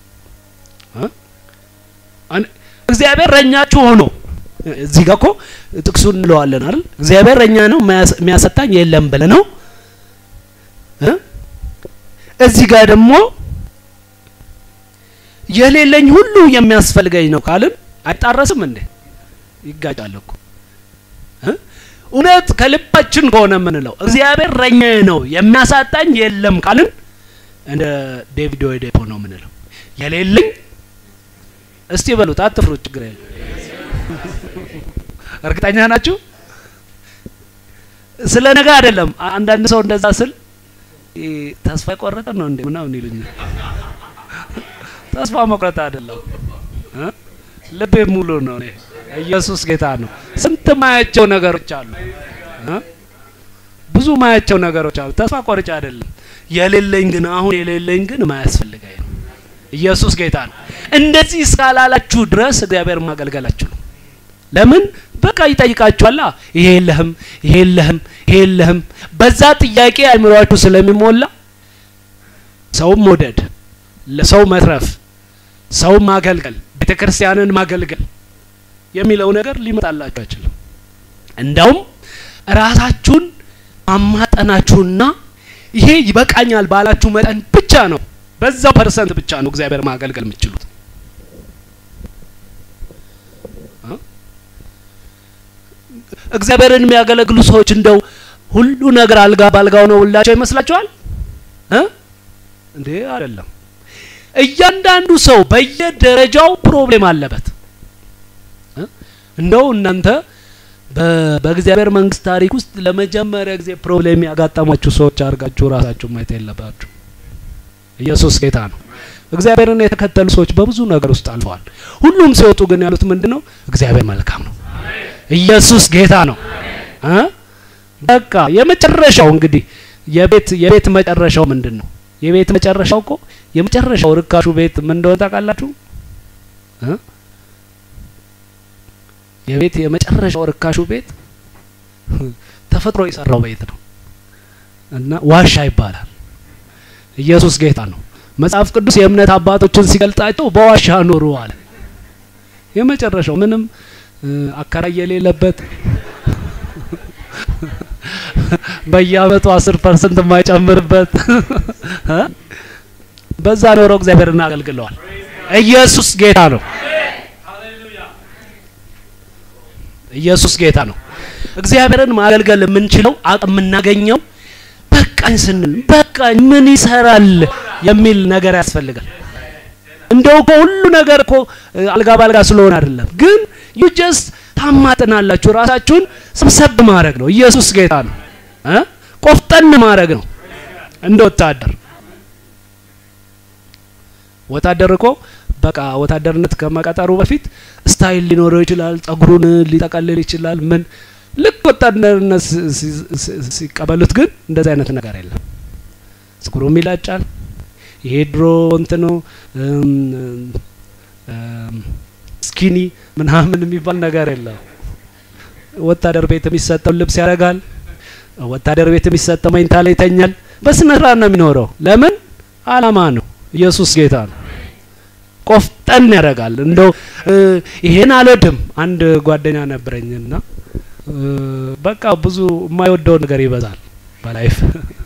እግዚአብሔር እረኛችሁ ሆኖ እዚህ ጋር እኮ ጥቅሱን እንለዋለን አይደል? እግዚአብሔር እረኛ ነው የሚያሰጣኝ የለም ብለ ነው። እዚህ ጋር ደግሞ የሌለኝ ሁሉ የሚያስፈልገኝ ነው ካልን አይጣረስም እንዴ? ይጋጫል እኮ እውነት ከልባችን ከሆነ የምንለው እግዚአብሔር እረኛዬ ነው የሚያሳጣኝ የለም ካልን እንደ ዴቪድ ኦኤዴፖ ነው የምንለው የሌለኝ እስቲ በሉት፣ አትፍሩት፣ ችግር የለም። እርግጠኛ ናችሁ? ስለ ነገ አይደለም። አንዳንድ ሰው እንደዛ ስል ተስፋ የቆረጠ ነው እንዴ ምናምን ይሉኛል። ተስፋ መቁረጥ አይደለም፣ ልቤ ሙሉ ነው። እኔ ኢየሱስ ጌታ ነው። ስንት ማያቸው ነገሮች አሉ፣ ብዙ ማያቸው ነገሮች አሉ። ተስፋ ቆርጬ አይደለም። የሌለኝ ግን አሁን የሌለኝ ግን ማያስፈልገኝ ነው። ኢየሱስ ጌታ ነው። እንደዚህ እስካላላችሁ ድረስ እግዚአብሔር ማገልገላችሁ ነው። ለምን በቃ ይጠይቃችኋላ። ይሄ የለህም፣ ይሄ የለህም፣ ይሄ የለህም። በዛ ጥያቄ አይምሯችሁ ስለሚሞላ ሰውን መውደድ፣ ለሰው መትረፍ፣ ሰው ማገልገል፣ ቤተ ክርስቲያንን ማገልገል የሚለው ነገር ሊመጣላችሁ አይችልም። እንዳውም ራሳችሁን ማማጠናችሁና ይሄ ይበቃኛል ባላችሁ መጠን ብቻ ነው በዛው ፐርሰንት ብቻ ነው እግዚአብሔር ማገልገል የምትችሉት። እግዚአብሔርን የሚያገለግሉ ሰዎች እንደው ሁሉ ነገር አልጋ ባልጋው ነው ሁላቸው ይመስላችኋል እ እንዴ አይደለም። እያንዳንዱ ሰው በየደረጃው ፕሮብሌም አለበት። እንደው እናንተ በእግዚአብሔር መንግስት ታሪክ ውስጥ ለመጀመሪያ ጊዜ ፕሮብሌም ያጋጠማችሁ ሰዎች አድርጋችሁ ራሳችሁ ማየት የለባችሁ። ኢየሱስ ጌታ ነው። እግዚአብሔርን የተከተሉ ሰዎች በብዙ ነገር ውስጥ አልፈዋል። ሁሉም ሲወጡ ግን ያሉት ምንድን ነው? እግዚአብሔር መልካም ነው። ኢየሱስ ጌታ ነው። እ በቃ የመጨረሻው እንግዲህ የቤት የቤት መጨረሻው ምንድን ነው? የቤት መጨረሻው እኮ የመጨረሻው ርካሹ ቤት ምን እንደሆነ ታውቃላችሁ? እ የቤት የመጨረሻው ርካሹ ቤት ተፈጥሮ የሰራው ቤት ነው እና ዋሻ ይባላል። ኢየሱስ ጌታ ነው። መጽሐፍ ቅዱስ የእምነት አባቶችን ሲገልጣቸው በዋሻ ኖሩ አለ። የመጨረሻው ምንም አከራይ የሌለበት በየአመቱ አስር ፐርሰንት የማይጨምርበት በዛ ኖረው እግዚአብሔርን አገልግለዋል። ኢየሱስ ጌታ ነው። ኢየሱስ ጌታ ነው። እግዚአብሔርን ማገልገል የምንችለው አቅም የምናገኘው በቃኝ ስንል በቃኝ ምን ይሰራል የሚል ነገር ያስፈልጋል። እንደው እኮ ሁሉ ነገር እኮ አልጋ ባልጋ ስለሆነ አይደለም፣ ግን ዩ ጀስት ታማጥናላችሁ። ራሳችሁን ሰብሰብ ማድረግ ነው። ኢየሱስ ጌታ ነው እ ቆፍጠን ማድረግ ነው። እንደ ወታደር ወታደር እኮ በቃ ወታደርነት ከመቀጠሩ በፊት ስታይል ሊኖረው ይችላል። ጸጉሩን ሊጠቀልል ይችላል። ምን ልክ ወታደርነት ሲቀበሉት ግን እንደዚህ አይነት ነገር የለም። ጸጉሩም ይላጫል። ይሄ ድሮ እንትኑ ስኪኒ ምናምን የሚባል ነገር የለም። ወታደር ቤት የሚሰጠው ልብስ ያደርጋል። ወታደር ቤት የሚሰጠው መኝታ ላይ ይተኛል። በስነ ስርዓት ነው የሚኖረው። ለምን? አላማ ነው። ኢየሱስ ጌታ ነው። ቆፍጠን ያደርጋል። እንደው ይሄን አልወድም። አንድ ጓደኛ ነበረኝና በቃ ብዙ የማይወደው ነገር ይበዛል በላይፍ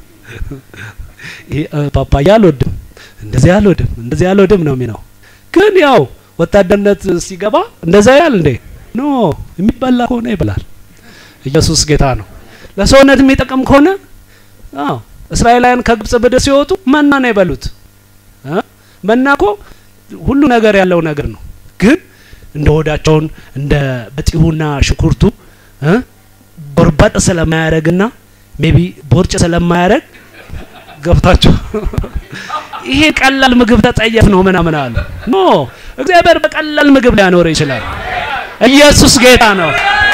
ፓፓያ አልወድም፣ እንደዚህ አልወድም፣ እንደዚህ አልወድም ነው የሚለው። ግን ያው ወታደርነት ሲገባ እንደዛ ያል እንዴ ኖ የሚበላ ከሆነ ይበላል። ኢየሱስ ጌታ ነው። ለሰውነት የሚጠቅም ከሆነ አዎ እስራኤላውያን ከግብጽ ምድር ሲወጡ መና ነው የበሉት። መና እኮ ሁሉ ነገር ያለው ነገር ነው። ግን እንደ ሆዳቸውን እንደ በጢሁና ሽንኩርቱ ጎርበጥ ስለማያደርግና ሜቢ ቦርጭ ስለማያደርግ ገብታችሁ ይሄ ቀላል ምግብ ተጠየፍ ነው ምናምን አሉ። ኖ እግዚአብሔር በቀላል ምግብ ሊያኖር ይችላል። ኢየሱስ ጌታ ነው።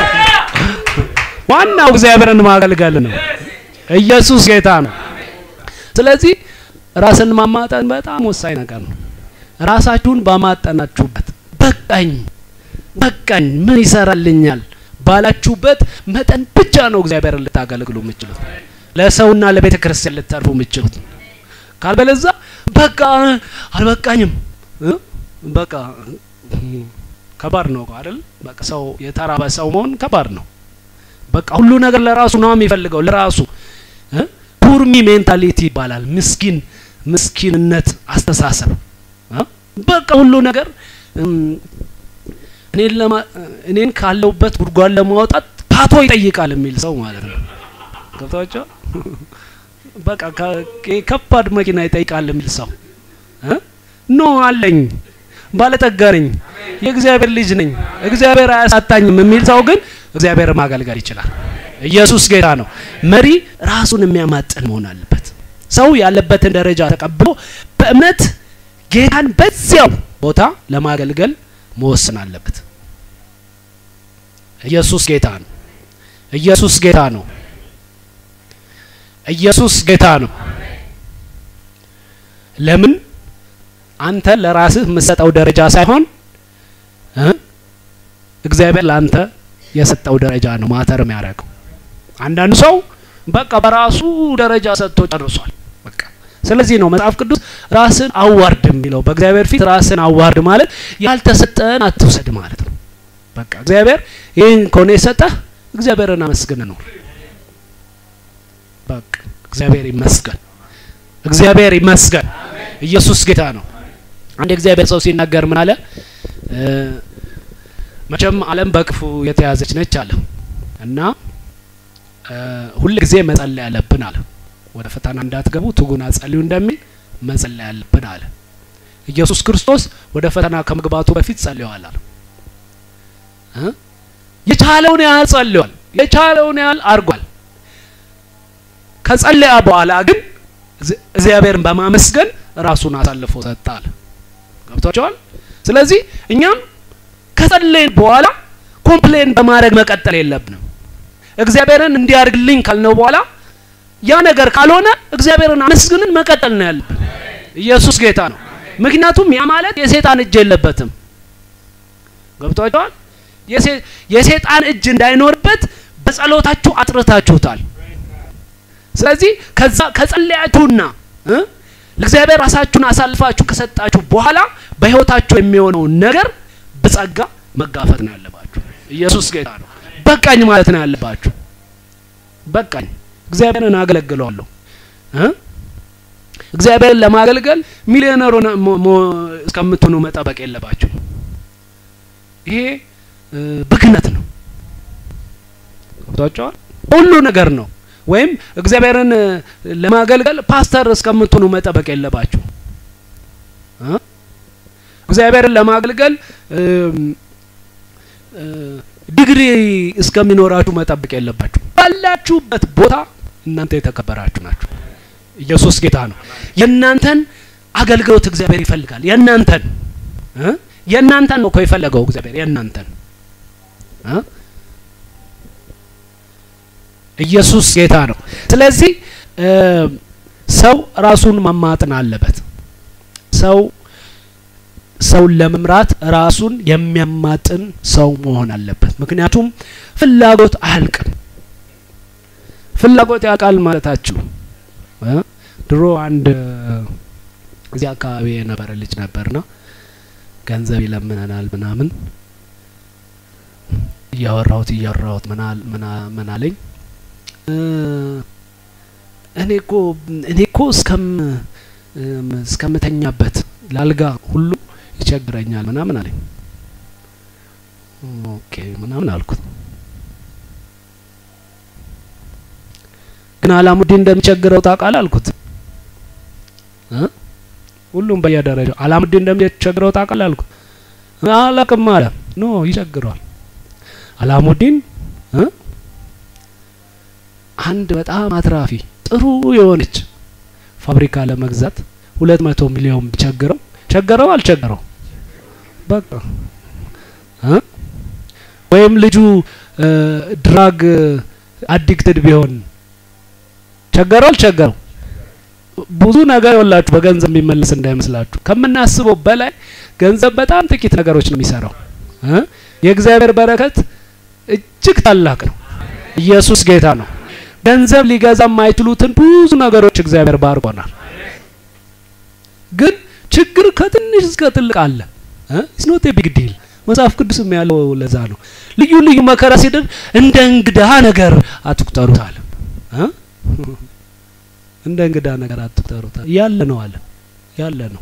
ዋናው እግዚአብሔርን ማገልገል ነው። ኢየሱስ ጌታ ነው። ስለዚህ ራስን ማማጠን በጣም ወሳኝ ነገር ነው። ራሳችሁን ባማጠናችሁበት በቃኝ በቃኝ ምን ይሰራልኛል ባላችሁበት መጠን ብቻ ነው እግዚአብሔርን ልታገለግሉ የምችሉት ለሰውና ለቤተ ክርስቲያን ልታርፉ የምችሉት። ካልበለዛ በቃ አልበቃኝም በቃ ከባድ ነው አይደል? በቃ ሰው የተራበ ሰው መሆን ከባድ ነው። በቃ ሁሉ ነገር ለራሱ ነው የሚፈልገው ለራሱ ፑርሚ ሜንታሊቲ ይባላል። ምስኪን ምስኪንነት አስተሳሰብ በቃ ሁሉ ነገር እኔን ለማ እኔን ካለውበት ጉድጓድ ለማውጣት ፓቶ ይጠይቃል የሚል ሰው ማለት ነው። ገብታችሁ በቃ ከባድ መኪና ይጠይቃል የሚል ሰው ኖ አለኝ፣ ባለጠጋ ነኝ፣ የእግዚአብሔር ልጅ ነኝ፣ እግዚአብሔር አያሳጣኝም የሚል ሰው ግን እግዚአብሔር ማገልገል ይችላል። ኢየሱስ ጌታ ነው። መሪ ራሱን የሚያማጥን መሆን አለበት። ሰው ያለበትን ደረጃ ተቀብሎ በእምነት ጌታን በዚያው ቦታ ለማገልገል መወሰን አለበት። ኢየሱስ ጌታ ነው። ኢየሱስ ጌታ ነው። ኢየሱስ ጌታ ነው። ለምን አንተ ለራስህ የምትሰጠው ደረጃ ሳይሆን እግዚአብሔር ለአንተ የሰጠው ደረጃ ነው ማተር የሚያደርገው። አንዳንዱ ሰው በቃ በራሱ ደረጃ ሰጥቶ ጨርሷል። በቃ ስለዚህ ነው መጽሐፍ ቅዱስ ራስን አዋርድ የሚለው። በእግዚአብሔር ፊት ራስን አዋርድ ማለት ያልተሰጠን አትውሰድ ማለት ነው። በቃ እግዚአብሔር ይህን ከሆነ የሰጠህ እግዚአብሔርን አመስግን ነው። በቃ እግዚአብሔር ይመስገን፣ እግዚአብሔር ይመስገን። ኢየሱስ ጌታ ነው። አንድ የእግዚአብሔር ሰው ሲናገር ምን አለ? መቼም ዓለም በክፉ የተያዘች ነች አለ እና ሁል ጊዜ መጸለይ ያለብን አለ። ወደ ፈተና እንዳትገቡ ትጉና ጸልዩ እንደሚል መጸለይ ያለብን አለ። ኢየሱስ ክርስቶስ ወደ ፈተና ከመግባቱ በፊት ጸልየዋል አለ። የቻለውን ያህል ጸልዋል፣ የቻለውን ያህል አድርጓል። ከጸለያ በኋላ ግን እግዚአብሔርን በማመስገን ራሱን አሳልፎ ሰጠ አለ። ገብቷቸዋል። ስለዚህ እኛም ከጸለይን በኋላ ኮምፕሌን በማድረግ መቀጠል የለብንም። እግዚአብሔርን እንዲያርግልኝ ካልነው በኋላ ያ ነገር ካልሆነ እግዚአብሔርን አመስግንን መቀጠል ነው ያለብን። ኢየሱስ ጌታ ነው። ምክንያቱም ያ ማለት የሴጣን እጅ የለበትም። ገብቷቸዋል። የሴጣን እጅ እንዳይኖርበት በጸሎታችሁ አጥርታችሁታል። ስለዚህ ከዛ ከጸለያችሁና ለእግዚአብሔር ራሳችሁን አሳልፋችሁ ከሰጣችሁ በኋላ በህይወታችሁ የሚሆነውን ነገር በጸጋ መጋፈጥ ነው ያለባችሁ። ኢየሱስ ጌታ ነው። በቃኝ ማለት ነው ያለባችሁ። በቃኝ፣ እግዚአብሔርን አገለግለዋለሁ። እግዚአብሔርን ለማገልገል ሚሊዮነር እስከምትሆኑ መጠበቅ የለባችሁ። ይሄ ብክነት ነው። ገብቷቸዋል። ሁሉ ነገር ነው። ወይም እግዚአብሔርን ለማገልገል ፓስተር እስከምትሆኑ መጠበቅ የለባችሁ። እግዚአብሔርን ለማገልገል ዲግሪ እስከሚኖራችሁ መጠበቅ የለባችሁ። ባላችሁበት ቦታ እናንተ የተከበራችሁ ናችሁ። ኢየሱስ ጌታ ነው። የእናንተን አገልግሎት እግዚአብሔር ይፈልጋል። የእናንተን የእናንተን ነው እኮ የፈለገው እግዚአብሔር የእናንተን ኢየሱስ ጌታ ነው። ስለዚህ ሰው ራሱን ማማጥን አለበት። ሰው ሰውን ለመምራት ራሱን የሚያማጥን ሰው መሆን አለበት። ምክንያቱም ፍላጎት አያልቅም። ፍላጎት ያውቃል ማለታችሁ ድሮ አንድ እዚህ አካባቢ የነበረ ልጅ ነበርና ገንዘብ ይለምነናል ምናምን እያወራሁት እያወራሁት ምን አለኝ እኔ እኮ እኔ እኮ እስከም እስከምተኛበት ላልጋ ሁሉ ይቸግረኛል ምናምን አለኝ። ኦኬ ምናምን አልኩት። ግን አላሙዲን እንደሚቸግረው ታውቃለህ አልኩት። ሁሉም በየደረጃው አላሙዲን እንደሚቸግረው ታውቃለህ አልኩት። አላውቅም አለ። ኖ ይቸግረዋል። አላሙዲን አንድ በጣም አትራፊ ጥሩ የሆነች ፋብሪካ ለመግዛት ሁለት መቶ ሚሊዮን ቢቸግረው ቸገረው አልቸገረው በቃ እ ወይም ልጁ ድራግ አዲክትድ ቢሆን ቸገረው አልቸገረው ብዙ ነገር ይወላችሁ በገንዘብ የሚመለስ እንዳይመስላችሁ ከምናስበው በላይ ገንዘብ በጣም ጥቂት ነገሮች ነው የሚሰራው እ የእግዚአብሔር በረከት እጅግ ታላቅ ነው ኢየሱስ ጌታ ነው ገንዘብ ሊገዛ የማይችሉትን ብዙ ነገሮች እግዚአብሔር ባርኮናል ግን ችግር ከትንሽ እስከ ትልቅ አለ ኢትስ ኖት ኤ ቢግ ዲል መጽሐፍ ቅዱስም ያለው ለዛ ነው ልዩ ልዩ መከራ ሲደርስ እንደ እንግዳ ነገር አትቁጠሩት አለ እንደ እንግዳ ነገር አትቁጠሩት ያለ ነው አለ ያለ ነው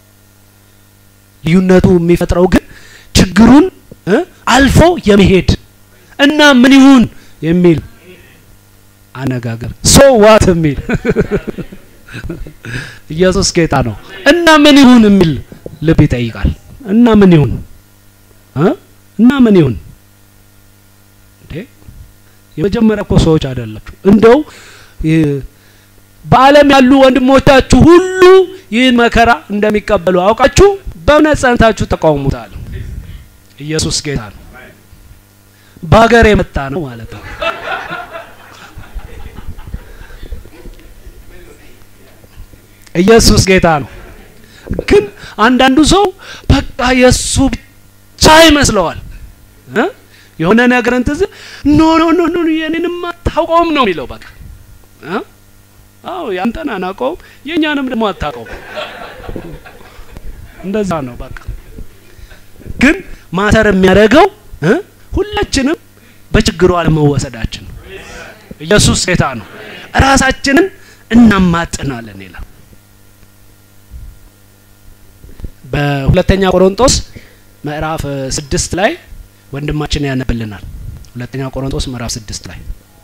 ልዩነቱ የሚፈጥረው ግን ችግሩን አልፎ የመሄድ እና ምን ይሁን የሚል አነጋገር ሶ ዋት የሚል ኢየሱስ ጌታ ነው እና ምን ይሁን የሚል ልብ ይጠይቃል እና ምን ይሁን እና ምን ይሁን እንዴ የመጀመሪያ እኮ ሰዎች አይደላችሁ እንደው በዓለም ያሉ ወንድሞቻችሁ ሁሉ ይህን መከራ እንደሚቀበሉ አውቃችሁ በእውነት ጸንታችሁ ተቃውሙታል ኢየሱስ ጌታ ነው በሀገር የመጣ ነው ማለት ነው ኢየሱስ ጌታ ነው ግን አንዳንዱ ሰው በቃ የእሱ ብቻ ይመስለዋል የሆነ ነገር እንትዝ ኖ ኖ ኖ ኖ የኔንም አታውቀውም ነው የሚለው በቃ አዎ ያንተን አናውቀውም የእኛንም ደግሞ አታውቀውም እንደዛ ነው በቃ ግን ማተር የሚያደርገው ሁላችንም በችግሩ አለመወሰዳችን ነው ኢየሱስ ጌታ ነው ራሳችንን እናማጥናለን ይላል በሁለተኛ ቆሮንጦስ ምዕራፍ ስድስት ላይ ወንድማችን ያነብልናል ሁለተኛ ቆሮንጦስ ምዕራፍ ስድስት ላይ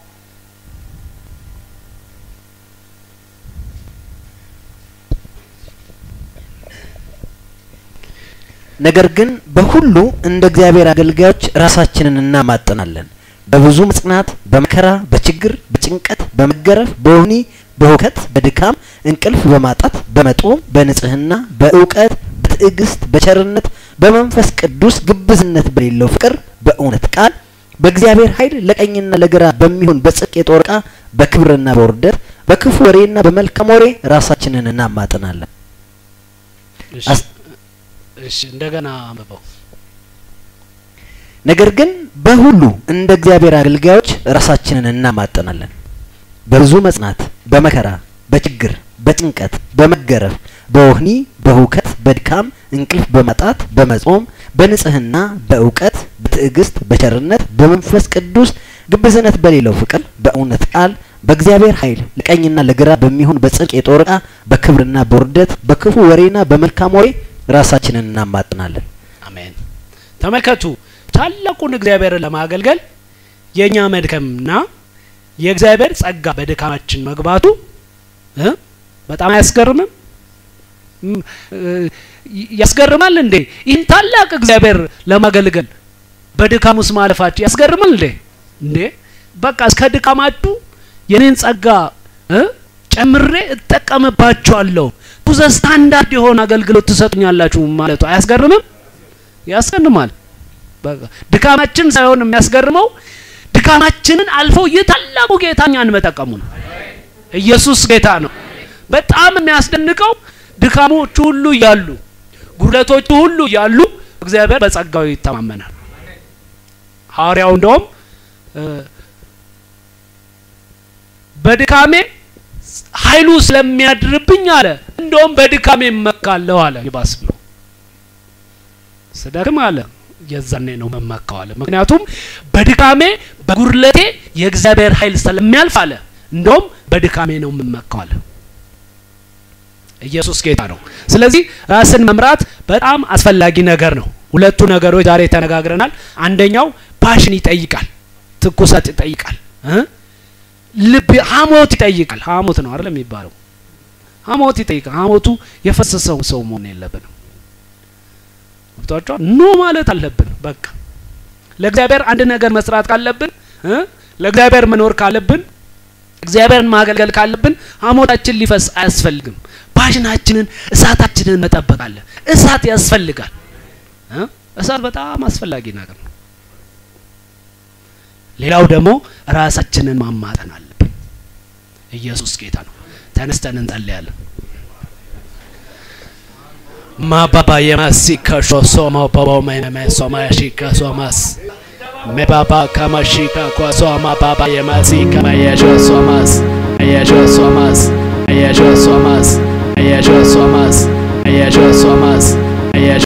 ነገር ግን በሁሉ እንደ እግዚአብሔር አገልጋዮች ራሳችንን እናማጥናለን በብዙ መጽናት በመከራ በችግር በጭንቀት በመገረፍ በወህኒ በሁከት በድካም እንቅልፍ በማጣት በመጦም በንጽህና በእውቀት በትዕግስት በቸርነት በመንፈስ ቅዱስ ግብዝነት በሌለው ፍቅር በእውነት ቃል በእግዚአብሔር ኃይል ለቀኝና ለግራ በሚሆን በጽድቅ የጦር ዕቃ በክብርና በውርደት በክፉ ወሬና በመልካም ወሬ ራሳችንን እናማጥናለን እሺ እንደገና አንብበው ነገር ግን በሁሉ እንደ እግዚአብሔር አገልጋዮች ራሳችንን እናማጥናለን በብዙ መጽናት በመከራ በችግር በጭንቀት በመገረፍ በወህኒ በሁከት በድካም እንቅልፍ በማጣት በመጾም በንጽህና በእውቀት በትዕግስት በቸርነት በመንፈስ ቅዱስ ግብዝነት በሌለው ፍቅር በእውነት ቃል በእግዚአብሔር ኃይል ለቀኝና ለግራ በሚሆን በጽድቅ የጦር ዕቃ በክብርና በውርደት በክፉ ወሬና በመልካም ወሬ ራሳችንን እናማጥናለን አሜን ተመልከቱ ታላቁን እግዚአብሔርን ለማገልገል የእኛ መድከምና የእግዚአብሔር ጸጋ በድካማችን መግባቱ በጣም አያስገርምም ያስገርማል እንዴ ይህን ታላቅ እግዚአብሔር ለማገልገል በድካም ውስጥ ማለፋችሁ ያስገርማል እንዴ እንዴ በቃ እስከ ድካማችሁ የኔን ጸጋ ጨምሬ እጠቀምባችኋለሁ ቱዘ ስታንዳርድ የሆነ አገልግሎት ትሰጡኛላችሁ ማለቱ አያስገርምም ያስገርማል ድካማችን ሳይሆን የሚያስገርመው ድካማችንን አልፈው የታላቁ ጌታ እኛን መጠቀሙ ነው ኢየሱስ ጌታ ነው በጣም የሚያስደንቀው ድካሞቹ ሁሉ እያሉ ጉድለቶቹ ሁሉ እያሉ እግዚአብሔር በጸጋው ይተማመናል ሐዋርያው እንደውም በድካሜ ኃይሉ ስለሚያድርብኝ አለ እንደውም በድካሜ እመካለሁ አለ ይባስ ብሎ ስደክም አለ የዛኔ ነው መመካው አለ ምክንያቱም በድካሜ በጉድለቴ የእግዚአብሔር ኃይል ስለሚያልፍ አለ እንደውም በድካሜ ነው የምመካው አለ ኢየሱስ ጌታ ነው ስለዚህ ራስን መምራት በጣም አስፈላጊ ነገር ነው ሁለቱ ነገሮች ዛሬ ተነጋግረናል አንደኛው ፓሽን ይጠይቃል ትኩሳት ይጠይቃል ልብ ሀሞት ይጠይቃል ሀሞት ነው አይደል የሚባለው ሀሞት ይጠይቃል ሀሞቱ የፈሰሰው ሰው መሆን የለብንም ገብቷቸዋል ኖ ማለት አለብን በቃ ለእግዚአብሔር አንድ ነገር መስራት ካለብን ለእግዚአብሔር መኖር ካለብን እግዚአብሔርን ማገልገል ካለብን ሐሞታችን ሊፈስ አያስፈልግም። ፓሽናችንን እሳታችንን መጠበቅ አለ። እሳት ያስፈልጋል። እሳት በጣም አስፈላጊ ነገር ነው። ሌላው ደግሞ ራሳችንን ማማጠን አለብን። ኢየሱስ ጌታ ነው። ተነስተን እንጸልያለን። ማባባ የማሲካ ሾሶማ ባባ ማይነመ ሶማሺካ ሶማስ ሜባባ ካማሺካ ኳሶማ ባባ የማሲካ ማየሾ ሶማስ አየሾ ሶማስ አየሾ ሶማስ አየሾ ሶማስ አየሾ ሶማስ አየሾ